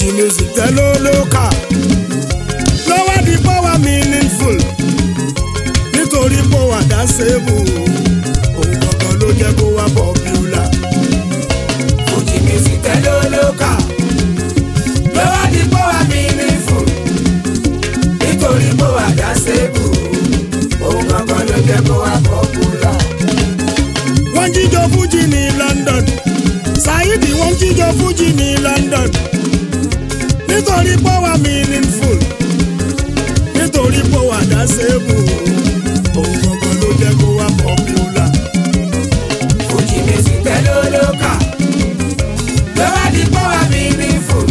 Fuji music tẹ́ ló ló kà lọ́wọ́ di power meaningful nítorí power danceable òun gangan ló jẹ́ kó wá popular. Fuji music tẹ́ ló ló kà lọ́wọ́ di power meaningful nítorí power danceable òun gangan ló jẹ́ kó wá popular. wọ́n jíjọ Fuji ní London Saheed wọ́n jíjọ Fuji ní London nítorí power meaningful nítorí power danceable òun gangan ló jẹ́ kó wá popular. Fuji music tẹ́ ló ló kà lọ́wọ́ di power meaningful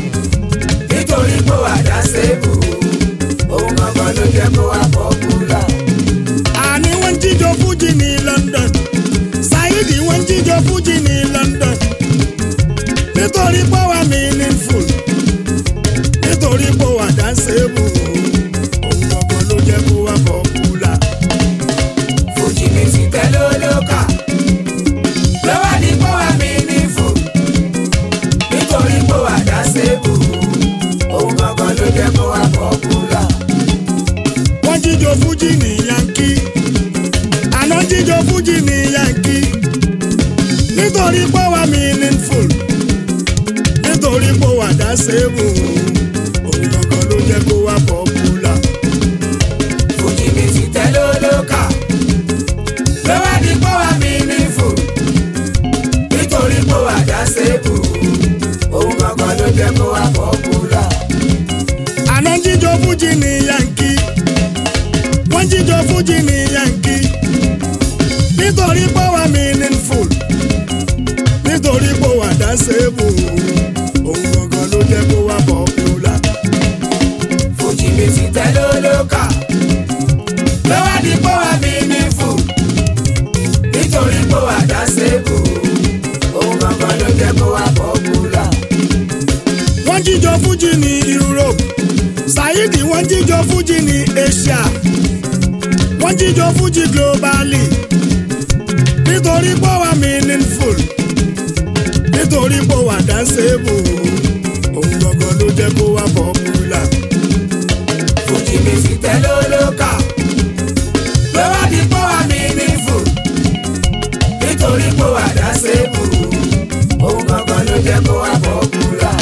nítorí power danceable òun gangan ló jẹ́ kó wá popular. àní wọ́n jíjọ Fuji ní London Saheed wọ́n jíjọ Fuji ní London nítorí power meaningful nítorí power danceable òun gangan ló jẹ́ kó wá popular. Fuji music tẹ́ ló ló kà lọ́wọ́ di power meaningful nítorí power danceable òun gangan ló jẹ́ kó wá popular. wọ́n jíjọ Fuji ní Yankee àná jíjọ Fuji ní Yankee nítorí power meaningful nítorí power danceable òun gangan ló jẹ́ kó wá popular. Fuji music tẹ́ ló ló kà lọ́wọ́ di power meaningful nítorí power danceable òun gangan ló jẹ́ kó wá popular. àná jíjọ Fuji ní Yankee wọ́n jíjọ Fuji ní Yankee nítorí power meaningful nítorí power danceable òun gangan ló jẹ́ kó wá popular. Fuji music tẹ́ ló ló kà lọ́wọ́ di power meaningful nítorí power danceable òun gangan ló jẹ́ kó wá popular. wọ́n jíjọ Fuji ní Europe Saheed wọ́n jíjọ Fuji ní Asia wọ́n jíjọ Fuji globally nítorí power meaningful nítorí power danceable òun gangan ló jẹ́ kó wá popular. Fuji music tẹ́ ló ló kà lọ́wọ́ di power meaningful nítorí power danceable òun gangan ló jẹ́ kó wá popular.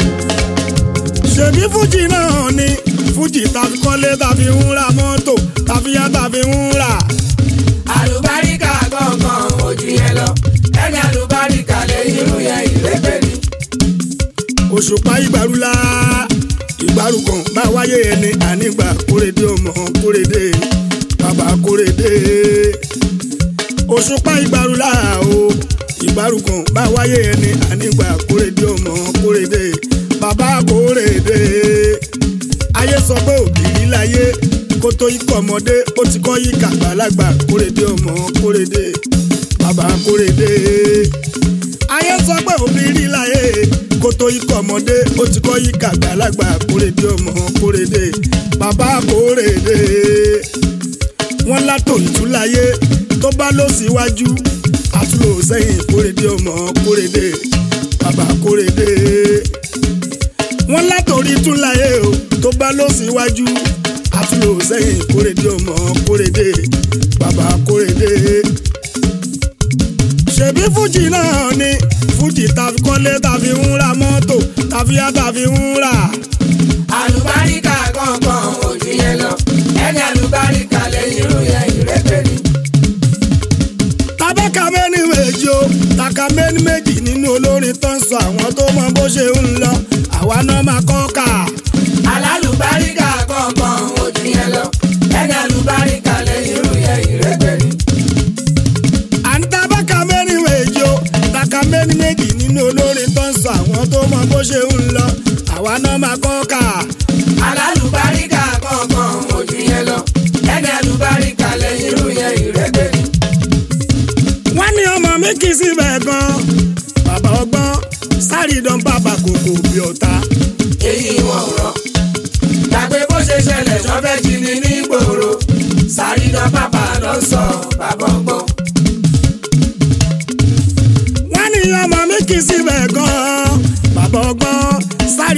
ṣèbí Fuji náà ni Fuji tàbí kọ́lé tàbí ń ra mọ́tò tàbí yá tàbí ń rà. àlùbáríkà gangan ojú yẹn lọ ẹni àlùbáríkà lẹ́yìn irú yẹn ìrẹ́pẹ̀ ni. òṣùpá ìgbàrúlá ìgbàrúkan bá wáyé ẹni ànígbà kórèdé ọmọ kórèdé bàbá kórèdé òṣùpá ìgbàrúlá o ìgbàrúkan bá wáyé ẹni ànígbà kórèdé ọmọ kórèdé bàbá kórèdé ayé sọ pé òbírí láyé kó tó ikọ̀ ọmọdé ó ti kọ́ yí kàgbàlagbà kórèdé ọmọ kórèdé bàbá kórèdé ayé sọ pé obìnrin láyé kó tó ikọ̀ ọmọdé ó ti kọ́ yíká àgbàlagbà kórèdé ọmọ kórèdé bàbá kórèdé wọn látò ìtúláyé tó bá lọ síwájú àtúlò sẹ́yìn kórèdé ọmọ kórèdé bàbá kórèdé wọn látòrí túnláyé o tó bá lọ síwájú àtúlò sẹ́yìn kórèdé ọmọ kórèdé bàbá kórèdé ṣebí fújì náà ni fújì tàfi kọ́lé tàfi ń ra mọ́tò tàfi yá tàfi ń rà. àlùbáríkà gangan ojú yẹn lọ ẹni àlùbáríkà lẹ́yìn irú yẹn ìrẹ́pẹ̀ ni. tábàkà mẹ́ni méjì o tàkà mẹ́ni méjì nínú olórin tó ń sọ àwọn tó mọ bó ṣe ń lọ àwa náà máa kọ́ kà. alálùbáríkà gangan ojú yẹn lọ ẹni àlùbáríkà lẹ́yìn irú yẹn ìrẹ́pẹ̀ ni. àní tábàkà mẹ́ni méjì o tàkà mẹ́ni méjì nínú olórin tó ń sọ àwọn tó mọ bó ṣe ń lọ àwa náà máa kọ́ kà. alálùbáríkà gangan ojú yẹn lọ ẹni àlùbáríkà lẹ́yìn irú yẹn ìrẹ́pẹ̀ ni. wọ́n ní ọmọ mi kì í síbẹ̀ gan-an bàbá ọgbọ́n sáré dán bàbá kòkò bí ọ̀tá. èyí wọn rọ gbàgbé bó ṣe ṣẹlẹ̀ sọ́fẹ́ jí ni nígboro sàrídàn bàbá lọ sọ bàbá ọgbọ́n. wọ́n ní ọmọ mi kì í síbẹ̀ gan-an bàbá ọgbọ́n sáré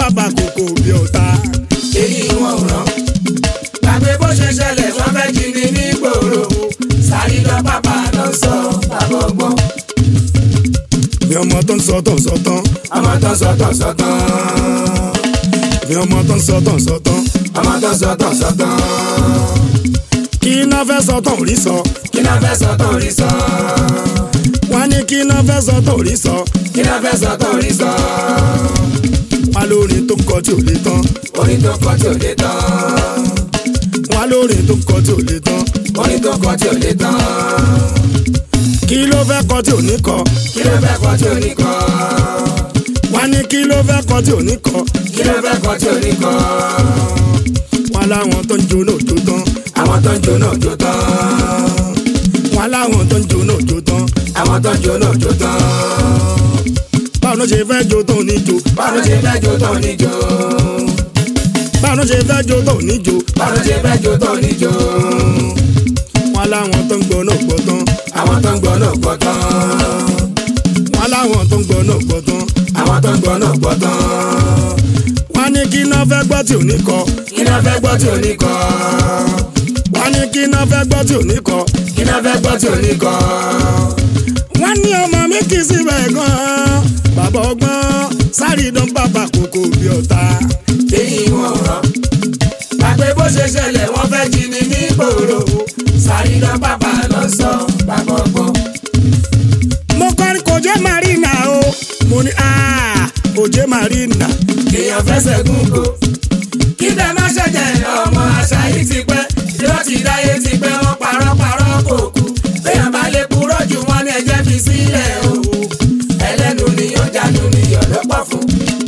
bàbá kòkò bí ọ̀tá. èyí wọn ò rán. gbàgbé bó ṣe ṣẹlẹ̀ wọ́n fẹ́ jí ni nígboro. sáré lọ pápá lọ sọ bàbá ọgbọ́n. bí ọmọ tó ń sọ tó ń sọ tán. ọmọ tó sọ tán sọ tán. bí ọmọ tó ń sọ tó ń sọ tán. ọmọ tó sọ tán sọ tán. kí iná fẹ́ sọ tó ń rí sọ. kí náà fẹ́ sọ tó rí sọ. wọ́n ní kí iná fẹ́ sọ tó ń rí sọ. kí náà fẹ́ sọ tó rí sọ. wọ́n lórin tó ń kọ tí ò lè tán. orin tó kọ tí ò lè tán. wọ́n lórin tó ń kọ tí ò lè tán. orin tó kọ tí ò lè tán. kí ló fẹ́ kọ tí ò ní kọ. kí ló fẹ́ kọ tí ò ní kọ. wọ́n ní kí ló fẹ́ kọ tí ò ní kọ. kí ló fẹ́ kọ tí ò ní kọ. wọ́n láwọn tó ń jó náà jó tán. àwọn tó ń jó náà jó tán. wọ́n láwọn tó ń jó náà jó tán. àwọn tó ń jó náà jó tán. báwo ló ṣe fẹ́ jó tó ní jó. báwo ló ṣe fẹ́ jó tó ní jó. báwo ló ṣe fẹ́ jó tó ní jó. báwo ló ṣe fẹ́ jó tó ní jó. wọ́n láwọn tó ń gbọ́ náà gbọ́ tán. àwọn tó ń gbọ́ náà gbọ́ tán. wọ́n láwọn tó ń gbọ́ náà gbọ́ tán. àwọn tó ń gbọ́ náà gbọ́ tán. wọ́n ní kí iná fẹ́ gbọ́ tí ò ní kọ. kí náà fẹ́ gbọ́ tí ò ní kọ. wọ́n ní kí iná fẹ́ gbọ́ tí ò ní kọ. kí náà fẹ́ gbọ́ tí ò ní kọ. wọ́n ní ọmọ mi kì í síbẹ̀ gan-an. bàbá ọgbọ́n sáré dán bàbá kòkò bí ọ̀tá. èyí wọn rán. gbàgbé bó ṣe ṣẹlẹ̀ wọ́n fẹ́ jí ni nígboro. sáré lọ pápá lọ sọ bàbá ọgbọ́n. mo kọrin kò jẹ́ marina o. mo ní aa kò jẹ́ marina. èèyàn fẹsẹ̀ gúngo. kí bẹ́ẹ̀ má ṣẹ̀jẹ̀ ọmọ àṣà yìí ti pẹ́. irọ́ ti dáyé ti pẹ́ wọ́n parọ́ parọ́ kò kú. béèyàn bá lè purọ́ jù wọ́n ní ẹjẹ́ fi sílẹ̀ o. ẹlẹ́nu ni yóò jánu ni yọ̀ lọ́pọ̀ fún.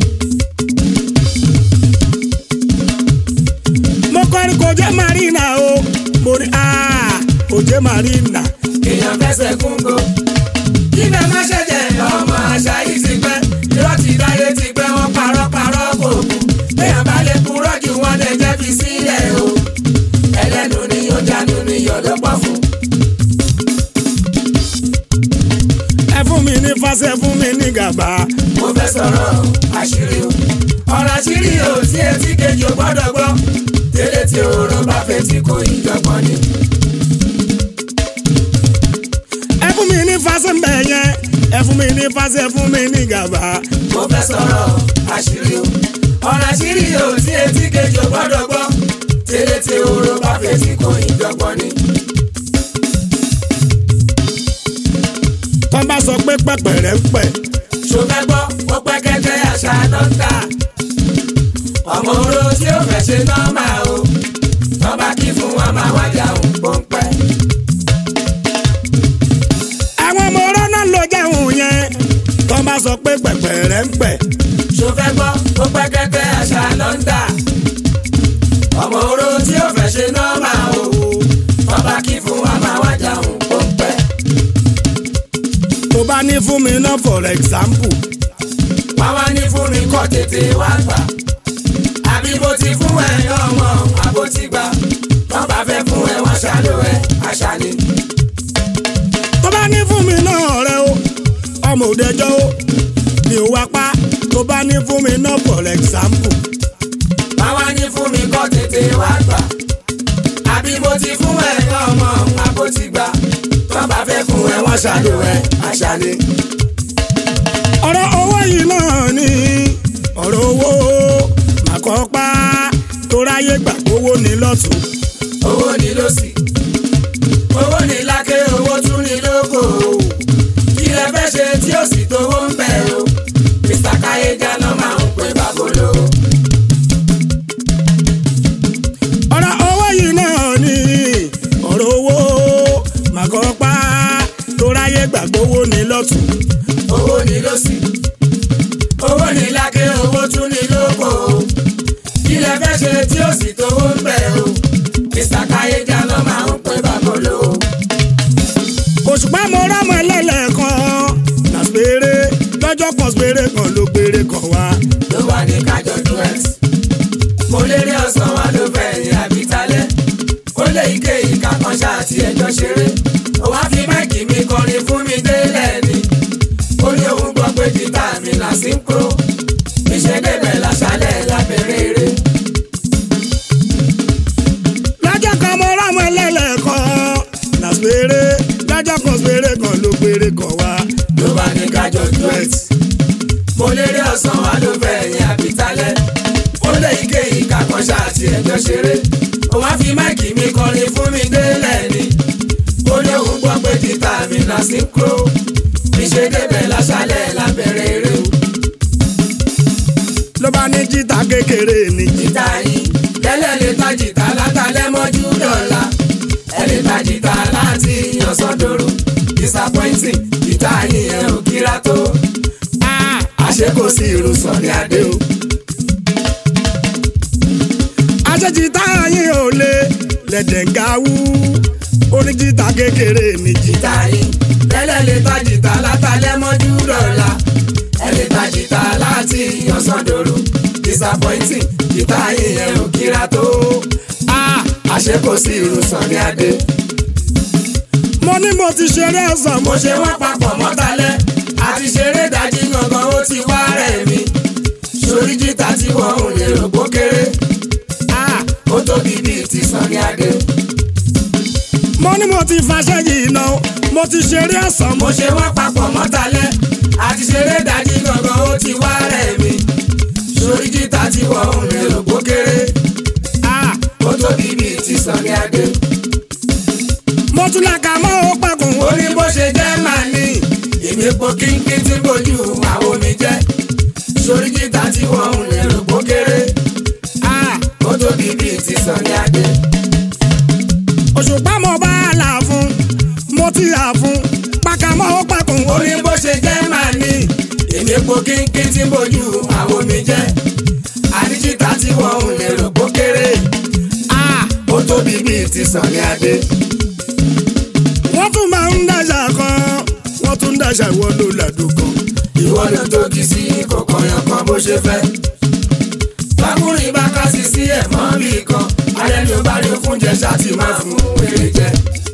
mo kọrin kò jẹ́ marina o. mo ní aa kò jẹ́ marina. èèyàn fẹsẹ̀ gúngo. kí bẹ́ẹ̀ má ṣẹ̀jẹ̀ ọmọ àṣà yìí ti pẹ́. irọ́ ti dáyé ti pẹ́ wọ́n parọ́ parọ́ kò kú. béèyàn bá lè purọ́ jù wọ́n ní ẹjẹ́ fi sílẹ̀ o. ẹlẹ́nu ni yóò jánu ni yọ̀ lọ́pọ̀ fún. ẹ fún mi ní fásẹ fún mi ní gàba. mo fẹ́ sọ̀rọ̀ àṣírí o. ọ̀rọ̀ àṣírí o tí etí kejì ò gbọ́dọ̀ gbọ́. tẹ́lẹ̀ tí oorun bá fẹ́ tí kò ìjọpọ̀ ni. ẹ fún mi ní fásẹ mbẹ yẹn. ẹ fún mi ní fásẹ fún mi ní gàba. mo fẹ́ sọ̀rọ̀ àṣírí o. ọ̀rọ̀ àṣírí o tí etí kejì ò gbọ́dọ̀ gbọ́. tẹ́lẹ̀ tí oorun bá fẹ́ tí kò ìjọpọ̀ ni. tọ́ bá sọ pé pẹ̀pẹ̀rẹ̀ ń pẹ̀. ṣó fẹ́ gbọ́ ó pẹ́ kẹ́kẹ́ àṣà dọ́ńtà. ọmọ oró tí ó fẹ́ ṣe nọ́mà o. tọ́ bá kí fún wa máa wájà òun pọ́ńpẹ́. àwọn ọmọ ọ̀rọ̀ náà ló jẹun yẹn. tọ́ bá sọ pé pẹ̀pẹ̀rẹ̀ ń pẹ̀. ṣó fẹ́ gbọ́ ó pẹ́ kẹ́kẹ́ àṣà lọ́ńdà. ọmọ oró tí ó fẹ́ ṣe nọ́mà o. bàbá kí fún wa máa wá jàun pọ́ńpẹ́. tó bá ní fún mi náà for example. wá wá ní fún mi kọ́ tètè wá gbà. àbí mo ti fún ẹ ọmọ àbó ti gbà. wọ́n bá fẹ́ fún ẹ wọ́n ṣàlò ẹ àṣà ni. tó bá ní fún mi náà ọ̀rẹ́ o ọmọ òdẹjọ́ o mi ò wá pa tó bá ní fún mi náà for example. wá wá ní fún mi kọ́ tètè wá gbà. àbí mo ti fún ẹ ọmọ àbó ti gbà. wọ́n bá fẹ́ fún ẹ wọ́n ṣàlò ẹ àṣà ni. ọ̀rọ̀ owó yìí náà ni ọ̀rọ̀ owó màkọ́pá tó ráyè gbà owó ní lọ́tún. owó ni lọ́sì owó ni lákè owó tún ni lóko kí lẹ fẹ́ ṣe tí ó sì tówó ń bẹ̀ o mr káyéjà ló máa ń pè bàbólò ọ̀rọ̀ owó yìí náà ni ọ̀rọ̀ owó màkọ́pá tó ráyè gbà owó ní lọ́tún. owó ni lọ́sì owó ni lákè owó tún ni lóko kí lẹ fẹ́ ṣe tí ó sì tówó ń bẹ̀ o mr káyéjà ló máa ń pè bàbólò òṣùpá mo rámọ ẹlẹ́lẹ́kan nà spéré lọ́jọ́ kan spéré kan ló gbére kan wá. ló wà ní kájọ duet mo lérè ọsàn wa ló fẹ́ ní àbítalẹ̀ ó lé ike ìka kan ṣáàtì ẹjọ́ ṣeré ó wá fi máìkì mi kọrin fún mi délẹ̀ ni ó ní òun gbọ́ pé jìtá mi là sí ń kúrò níṣẹ́ débẹ̀ láṣálẹ̀ lọ́jọ́ kan péré kan ló péré kan wá. ló bá ní kájọ duet. mo lérè ọ̀sán wa ló fẹ́ ẹ̀yìn àbítalẹ̀. ó lé ike ìkàkọ́ṣà àti ẹjọ́ ṣeré. òun á fi máìkì mi kọrin fún mi délẹ̀ ni. ó ní òun gbọ́ pé títà mi nà sí kúrò. fi ṣe débẹ̀ láṣálẹ̀ lábẹ́rẹ́ eré o. ló bá ní jìtá kékeré ni. jìtá yìí tẹ́lẹ̀ lè ta jìtá látàlẹ́ mọ́jú dọ̀la. ẹ lè ta jìtá láti ọ̀sán dòru. disappointing jìtá yìí ẹ̀ ò kíra tó. àṣé kò sí irú sọ ní adé o. àṣejìtá yín ò lè lẹ́dẹ̀ǹgáwú oní jìtá kékeré ni jìtá. jìtá yìí tẹ́lẹ̀ lè ta jìtá látàlẹ́ mọ́jú dọ̀la. ẹ lè ta jìtá láti ọ̀sán dòru. disappointing jìtá yìí ẹ̀ ò kíra tó. àṣé kò sí irú sọ ní adé. mo ní mo ti ṣeré ọ̀sán mo mo ṣe wọ́n papọ̀ mọ́tálẹ́ àti ṣeré ìdájí gangan ó ti wá rẹ̀ mi sórí jìtá tí wọ́n ò lè rò bó kéré ó tóbi bíi ti Sunny Adé mo ní mo ti faṣẹ́ yìí ná mo ti ṣeré ọ̀sán mo mo ṣe wọ́n papọ̀ mọ́tálẹ́ àti ṣeré ìdájí gangan ó ti wá rẹ̀ mi sórí jìtá tí wọ́n ò lè rò bó kéré ó tóbi bíi ti Sunny Adé mo tún làkà mọ́ ó pẹ̀kùn ó ní bó ṣe jẹ́ màá ní ìmẹ̀pọ̀ kínkín tí bójú àwọn omi jẹ́ sórí jìtá tí wọ́n ò lè rò bó kéré. ó tóbi bíi ti Sunny Adé. òṣùpá mo bá a là fún mo ti hà fún pàkàmọ́ ó pẹ̀kùn ó ní bó ṣe jẹ́ màá ní èmi epo kínkín tí ń bójú àwọn omi jẹ́ àdíjìtá tí wọ́n ń lè rò bó kéré. ó tóbi bíi ti Sunny Adé. wọ́n tún máa ń dáṣà kan wọ́n tún dáṣà ìwọ ló làdó kan. ìwọ ló tóbi sí kòkòyàn kan bó ṣe fẹ́. bákùnrin bá kásì sí ẹ̀ mọ́ bí kan alẹ́ ni ó bá rí fún jẹ ṣáàtì máa fún wèrè jẹ.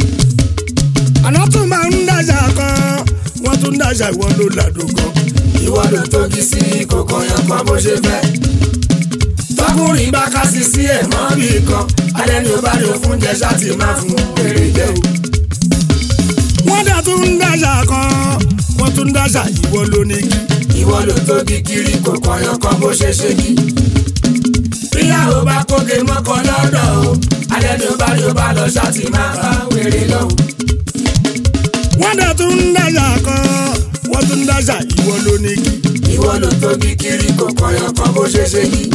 àná tún máa ń dáṣà kan wọ́n tún dáṣà ìwọ ló làdó kan. ìwọ ló tóbi sí kòkòyàn kan bó ṣe fẹ́. bákùnrin bá kásì sí ẹ̀ mọ́ bí kan alẹ́ ni ó bá rí fún jẹ ṣáàtì máa fún wèrè jẹ o. wọ́n dẹ̀ tún ń dáṣà kan wọ́n tún dáṣà ìwọ ló ní kí. ìwọ ló tóbi kiri kòkòyàn kan bó ṣe ṣe kí. bíyàwó bá kóge mọ́kàn lọ́dọ̀ o alẹ́ ni ó bá rí ó bá lọ ṣáàtì máa bá wèrè lọ. wọ́n dẹ̀ tún ń dáṣà kan wọ́n tún dáṣà ìwọ ló ní kí. ìwọ ló tóbi kiri kòkòyàn kan bó ṣe ṣe kí.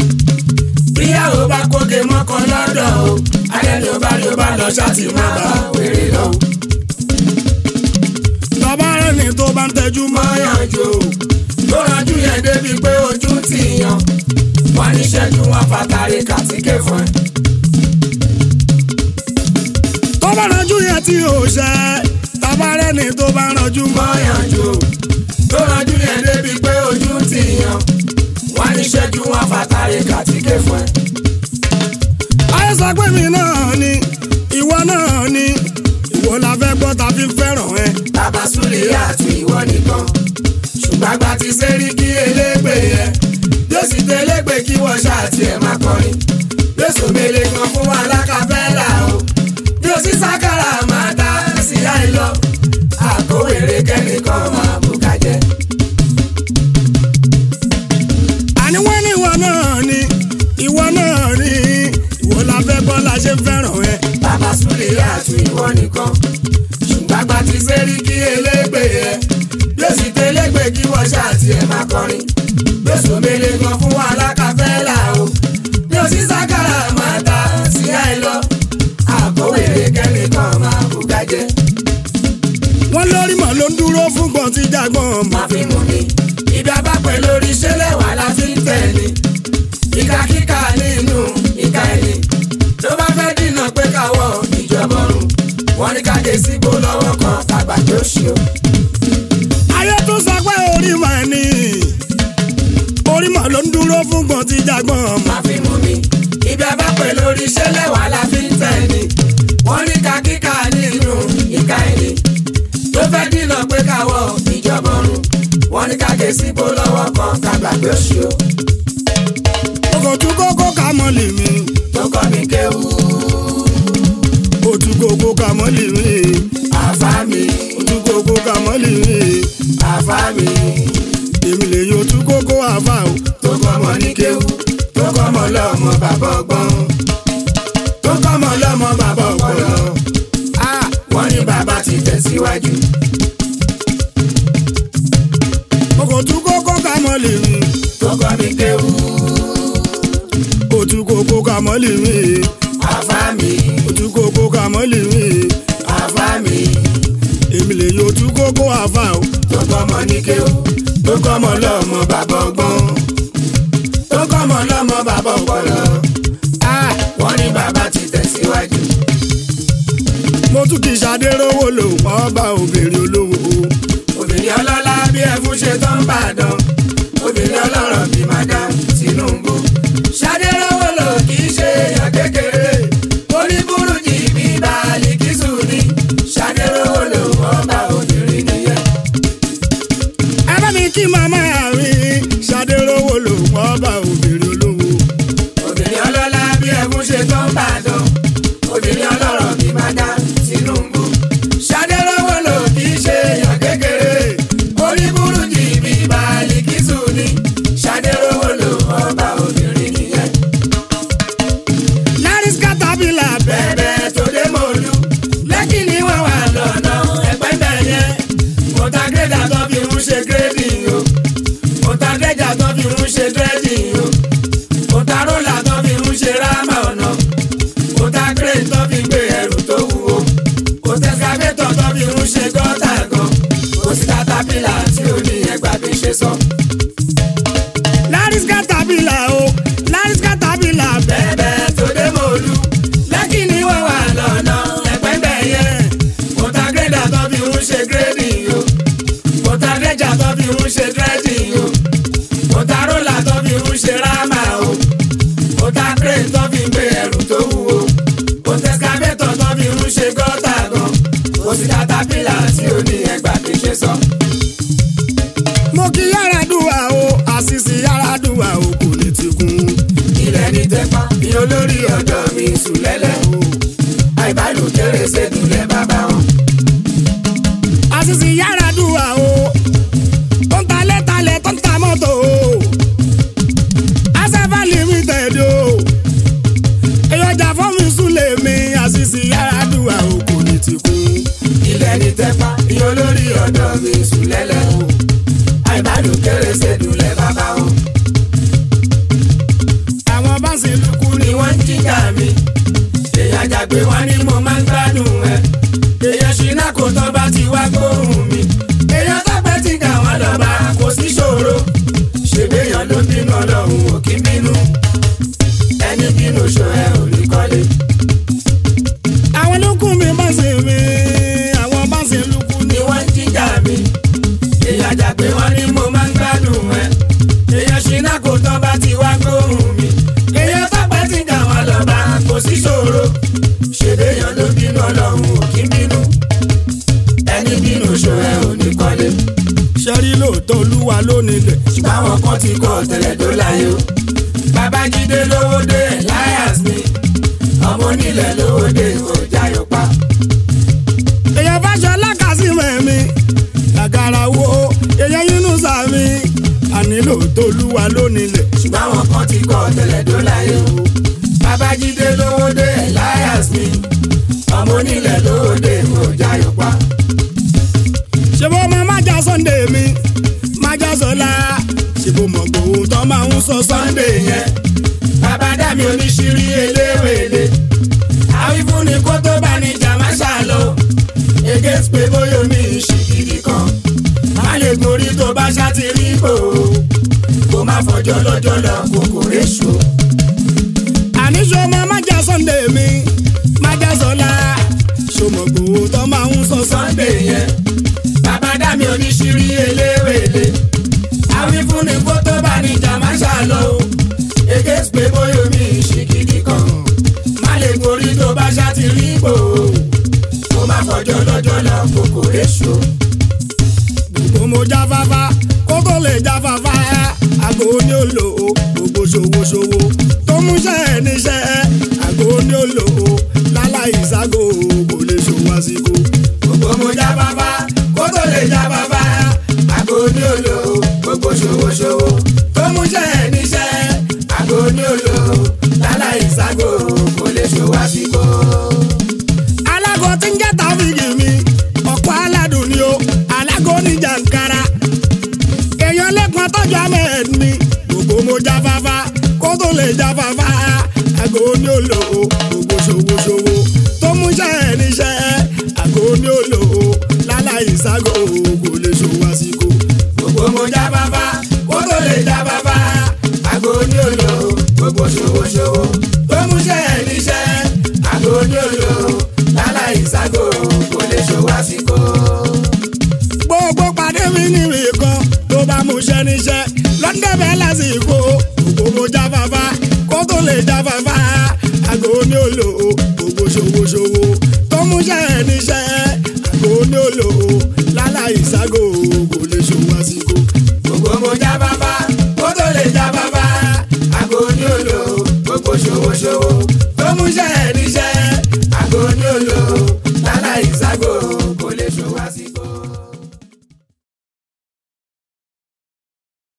bíyàwó bá kóge mọ́kàn lọ́dọ̀ o alẹ́ ni ó bá rí ó bá lọ ṣáàtì máa bá wèrè lọ. bàbá rẹ̀ ní tó bá ń tẹ́jú mọ́. mọ́yànjú tó ranjú yẹn débi pé ojú ti yan wọ́n ní ṣẹ́jú wọn fàtàrí kàtíkè fún ẹ. tó bá ranjú yẹn tí ò ṣe bàbá rẹ̀ ní tó bá ranjú mọ́. mọ́yànjú tó ranjú yẹn débi pé ojú ti yan wọ́n ní ṣẹ́jú wọn fàtàrí kàtíkè fún ẹ. ayé sọ pé mi náà ni ìwọ náà ni ìwọ la fẹ́ gbọ́ ta fi fẹ́ràn ẹ. bàbá súlẹ̀ àti ìwọ nìkan ṣùgbọ́n àgbà ti sẹ́rí kí elégbè yẹ yóò sì délégbè kí wọ́n ṣáàtì ẹ̀ máa kọrin yóò sọ mele kan fún wa lákàfẹ́là o yóò sì sákàrà máa dá sí àìlọ àkówèrè kẹ́nìkan máa bùkà jẹ. àní wọ́n ní ìwọ náà ni ìwọ náà ni ìwọ la fẹ́ gbọ́ la ṣe fẹ́ràn ẹ. bàbá súlẹ̀ àti ìwọ nìkan ṣùgbọ́n àgbà ti sẹ́rí kí elégbè yẹ yóò sì délégbè kí wọ́n ṣáàtì ẹ̀ máa kọrin yóò sọ mele kan fún wa lákàfẹ́là o yóò sì sákàrà máa dá sí àìlọ àkówèrè kẹ́nìkan máa bùkà jẹ. wọ́n lórí mọ̀ ló ń dúró fún gbọ̀n tí jágbọ́n mọ̀. máa fi mú ni ibi abápẹ́ lórí ṣẹlẹ̀ wà la fi ń tẹ̀ ni ìka kíkà nínú ìka ẹni tó bá fẹ́ dínà pé káwọ́ ìjọba ọ̀run wọ́n ní ká dé sígbó lọ́wọ́ kan tàgbà tó ṣe o. ayé tún sọ pé orí mọ̀ ni orí mọ̀ ló ń dúró fún gbọ̀n tí jágbọ́n mọ̀. máa fi mú mi ibi abápẹ́ lórí ṣẹlẹ̀ wà la fi ń tẹ̀ ni wọ́n ní ká kíkà nínú ìka ẹni tó fẹ́ dínà pé káwọ́ ìjọba ọ̀run wọ́n ní ká dé sígbó lọ́wọ́ kan tàgbà tó ṣe o. òkòtú kókó kà mọ́ lè mi tó kọ́ mi kéwú. òtú kókó kà mọ́ lè mi. àfàmì lọ́mọ bàbá ọgbọ́n tó kọ́mọ lọ́mọ bàbá ọpọlọ Ah, wọ́n ní bàbá ti tẹ̀síwájú. mo kò tún kókó ká mọ́ lè mi tó kọ́ mi kéwú kò tún kókó ká mọ́ lè mi àfá mi kò tún kókó ká mọ́ lè mi àfá mi èmi lè yóò tún kókó àfa o. tó kọ́mọ ní kéwú tó kọ́mọ lọ́mọ bàbá ọgbọ́n tó kọ́mọ lọ́mọ bàbá ọpọlọ Ah, wọ́n ní bàbá ti tẹ̀síwájú. mo tún kì í ṣàdérówó lò wọ́n bá obìnrin olówó obìnrin ọlọ́lá bí ẹfún ṣe tán bàdàn obìnrin ọlọ́rọ̀ bí madam Tinubu Ṣadé lọ́wọ́ lò kì í ṣe èèyàn kékeré oníbùrùjì bí Bàlíkísù ni Ṣadé lọ́wọ́ lò wọ́n bá obìnrin nìyẹn. ẹ bá mi kí màmá mi ṣàdérówó lò wọ́n bá obìnrin olówó. obìnrin ọlọ́lá bí ẹfún ṣe tán bàdàn obìnrin ọlọ́rọ̀ bí madam Tinubu Ṣadé lọ́wọ́ lò kì í ṣe èèyàn kékeré oníbùrùjì bí Bàlíkísù ni Ṣadé lọ́wọ́ lò wọ́n bá obìnrin nìyẹn. laris katapila bẹ́ẹ̀ bẹ́ẹ̀ tó dé mọ̀lú lẹ́kì ni wọ́n wà lọ́nà ẹ̀pẹ́ bẹ́ẹ̀ yẹn mọ̀tà gírẹ́dà tó fi ń ṣe gírẹ́dì o mọ̀tà dẹ́jà tó fi ń ṣe dírẹ́dì o mọ̀tà rólà tó fi ń ṣe rámà ọ̀nà mọ̀tà crane tó fi gbé ẹrù tó wúwo mọ̀tà excavator tó fi ń ṣe gọ́tà gan kò sí katapila tí ò ní ẹgbà fi ṣe sọ. laris katapila o laris katapila bẹ́ẹ̀. bẹ́ẹ̀ tó dé mọ̀lú lẹ́kì ni wọ́n wà lọ́nà ẹ̀pẹ́ bẹ́ẹ̀ yẹn mọ̀tà gírẹ́dà tó fi ń ṣe gírẹ́dì o mọ̀tà dẹ́jà tó fi ń ṣe dírẹ́dì o mọ̀tà rólà tó fi ń ṣe rámà o mọ̀tà crane tó fi ń gbé ẹrù tó wúwo mọ̀tà excavator tó fi ń ṣe gọ́tà gan kò sí katapila tí ò ní ẹgbà fi ṣe sọ. mo kí yàrá dùwà o àṣìṣe yàrá dùwà o kò ní ti kún. ilẹ̀ ní tẹ́pá ní olórí ọ̀dọ́ mi sùn lẹ́lẹ́ o àìbálò kérésì dùlẹ̀ bàbá wọn. àṣìṣe yàrá dùwà o tó ń talẹ̀ talẹ̀ tó ń ta mọ́tò o. asafa limited o. èyọjà fọ́ọ̀mù súlẹ̀ mi àṣìṣe yàrá dùwà o kò ní ti kún. ilẹ̀ ní tẹ́pá ní olórí ọ̀dọ́ mi sùn lẹ́lẹ́ o àìbálò kérésì dùlẹ̀ bàbá wọn. àwọn bá ń ṣe lukú ni wọ́n ń jíjà mi èèyàn àjàgbé wọn ni mo máa ń gbádùn ẹ èèyàn ṣìnà kò tọ́ bá ti wá gbóhùn mi èèyàn tọ́pẹ́ ti kà wọ́n lọ́ba kò sí ṣòro ṣèbéèyàn ló bínú ọlọ́run ò kí bínú ẹni bínú ṣọ ẹ ò ní kọ́lé. àwọn lukú mi bá ṣe mi àwọn bá ṣe lukú ni ni wọ́n ń jíjà mi èèyàn àjàgbé wọn ni mo máa ń gbádùn ẹ èèyàn ṣìnà kò tọ́ bá ti wá gbóhùn mi èèyàn tọ́pẹ́ ti kà wọ́n lọ́ba kò sí ṣòro ṣèbéèyàn ló bínú ọlọ́run ò kí bínú ẹni bínú ṣọ ẹ ò ní kọ́lé. ṣẹ́rí lóòótọ́ olúwa lónìí lẹ̀. ṣùgbọ́n àwọn kan ti kọ́ tẹ̀lẹ̀ tó láyé o. babájídé lówó dé elias ni ọmọ onílẹ̀ lówó dé ọjà yọpa. èèyàn fàṣọlá kásìmọ̀ mi gàgàrà wo èèyàn yínú sàmì ànílò tolúwa lónílẹ̀. ṣùgbọ́n àwọn kan ti kọ́ tẹ̀lẹ̀ tó láyé o. babájídé lówó dé elias ni ọmọ onílẹ̀ lówó dé ọjà yọpa. ṣé bó máa má já sunday mi má já sọlá ṣé bó mọ̀ gbòó tán máa ń sọ sunday yẹn. bàbá dàmí oníṣirí eléwèlé àwífún ni kó tó bá ní jàmá ṣàlọ against pé bóyá omi ìṣìkìrì kan má lè gorí tó bá ṣáàtì rí bò ó kó má fọjọ́ lọ́jọ́ lọ kókó réṣù. àní ṣé ó máa má já sunday mi má já sọlá ṣé ó mọ̀ gbòó tán máa ń sọ sunday sunday yẹn bàbá dàmí oníṣirí eléwèlé àwífún ni kó tó bá ní jàmá ṣàlọ against pé bóyá omi ìṣìkìrì kan má lè gorí tó bá ṣáàtì rí bò ó kó má fọjọ́ lọ́jọ́ lọ kókó réṣù. gbogbo mo já fáfá kó tó lè já fáfá àgbo ni ó lò ó gbogbo ṣòwòṣòwò tó múṣẹ́ ẹ̀ níṣẹ́ àgbo ni ó lò ó láláì ságo kò lè ṣòwò àsìkò. gbogbo mo já bàbá kó tó lè já bàbá àgbo ní olo gbogbo ṣòwòṣòwò tó mú jẹ́ níṣẹ́ àgbo ní olo jáfáfá àgò ní òlò gbogbo ṣòwòṣòwò tó múṣẹ́ ẹ̀ níṣẹ́ àgò ní òlò láláì ságo kò lè ṣòwò àsìkò. gbogbo mo já bàbá kó tó lè já bàbá àgò ní òlò gbogbo ṣòwòṣòwò tó múṣẹ́ ẹ̀ níṣẹ́ àgò ní òlò láláì ságo kò lè ṣòwò àsìkò. gbogbo pàdé mi níbi kan tó bá múṣẹ́ níṣẹ́ lọ́ndẹ̀bẹ̀ lásìkò gbogbo mo jáfáfá kó tó lè jáfáfá àgò ní òlò gbogbo ṣòwòṣòwò tó múṣẹ́ ẹ̀ níṣẹ́ àgò ní òlò láláì ságo kò lè ṣòwò àsìkò. gbogbo mo já bàbá kó tó lè já bàbá àgò ní òlò gbogbo ṣòwòṣòwò tó múṣẹ́ ẹ̀ níṣẹ́